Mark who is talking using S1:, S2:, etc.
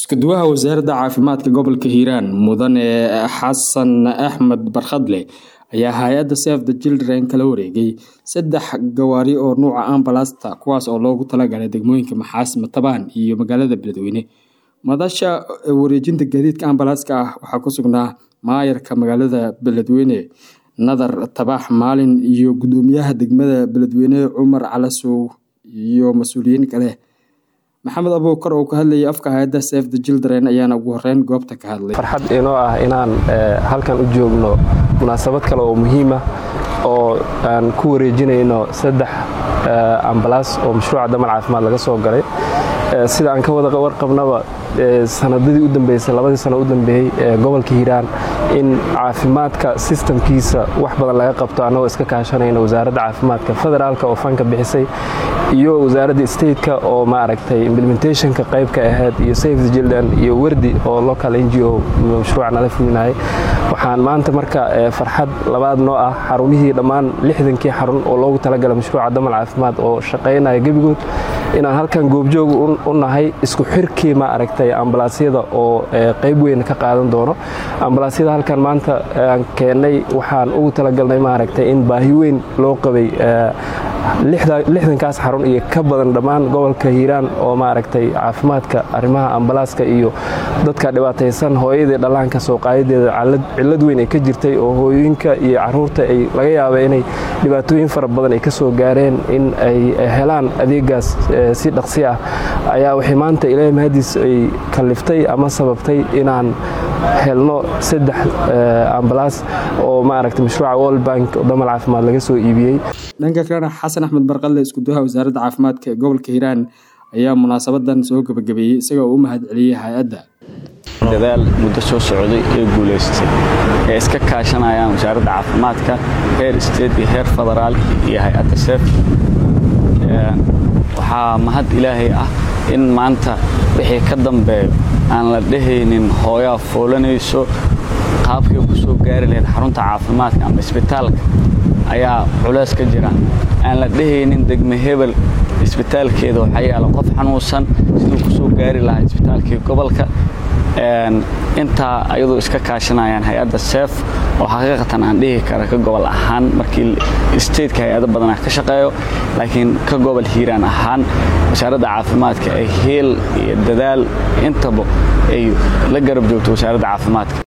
S1: isku-duwaha wasaaradda caafimaadka gobolka hiiraan mudane xasan axmed barkhadle ayaa hay-adda save the children kala wareegay saddex gawaari oo nuuca ambalasta kuwaas oo loogu talagalay degmooyinka maxaas matabaan iyo magaalada beledweyne madasha wareejinta gaadiidka ambalaaska ah waxaa ku sugnaa maayarka magaalada beledweyne nadar tabax maalin iyo gudoomiyaha degmada beledweyne cumar calasow iyo mas-uuliyiin kale maxamed abuukar oo ka hadlayay afka hay-adda save the children ayaana ugu horeyn goobta ka hadlay
S2: farxad inoo ah inaan halkan u joogno munaasabad kale oo muhiima oo aan ku wareejinayno saddex ambalaas oo mashruuca damal caafimaad laga soo galay sida aan ka wada warqabnaba sanadadii u dambeysay labadii sano u dambeeyey ee gobolka hiiraan in caafimaadka sistamkiisa wax badan laga qabto annagoo iska kaashanayna wasaaradda caafimaadka federaalka oo fanka bixisay iyo wasaaradda stateka oo maaragtay implementationka qaybka ahayd iyo save the children iyo werdi oo local n g o mashruuca nala fulinayay waxaan maanta marka farxad labaad noo ah xarumihii dhammaan lixdankii xarun oo loogu talagala mashruuca damal caafimaad oo shaqaynaya gebigood inaan halkan goobjoog u nahay isku xirkii ma aragtay ambalaasyada oo qayb weyn ka qaadan doono ambalaasyada halkan maanta aan keennay waxaan ugu talagalnay maaragtay in baahi weyn loo qabay lixdankaas xarun iyo ka badan dhammaan gobolka hiiraan oo maaragtay caafimaadka arrimaha ambalaaska iyo dadka dhibaataysan hooyadii dhallaanka sooqaayadeeda cillad weyn ay ka jirtay oo hooyooyinka iyo caruurta ay laga yaaba inay dhibaatooyin fara badan ay ka soo gaareen in ay helaan adeegaas si dhaqsi ah ayaa waxay maanta ilaahay mahadiis ay kalliftay ama sababtay inaan helno saddex ambalaas oo maaragtay mashruuca world bank oo damal caafimaad laga soo iibiyey
S1: dhanka kalena xasan axmed barqadle isku-duwaha wasaaradda caafimaadka ee gobolka hiiraan ayaa munaasabadan soo gebagabeeyey isagoo u mahad celiyey hay-adda
S3: dadaal muddo soo socday ee guulaystay ee iska kaashanayaan wasaaradda caafimaadka heer state iyo heer federaal iyo hay-adda seef waxaa mahad ilaahay ah in maanta wixii ka dambeeyo aan la dhehaynin hooyaa foolanayso qaabkay ku soo gaari lahayd xarunta caafimaadka ama isbitaalka ayaa culays ka jira aan la dhehaynin degme hebel isbitaalkeeda waxaa yaala qof xanuunsan siduu ku soo gaari lahaa isbitaalkii gobolka intaa ayadoo iska kaashanayaan hay-adda seef oo xaqiiqatan aan dhihi kara ka gobol ahaan markii stateka hay-ado badanaa ka shaqeeyo laakiin ka gobol hiiraan ahaan wasaaradda caafimaadka ay heel iyo dadaal intaba ay la garab joogto wasaaradda caafimaadka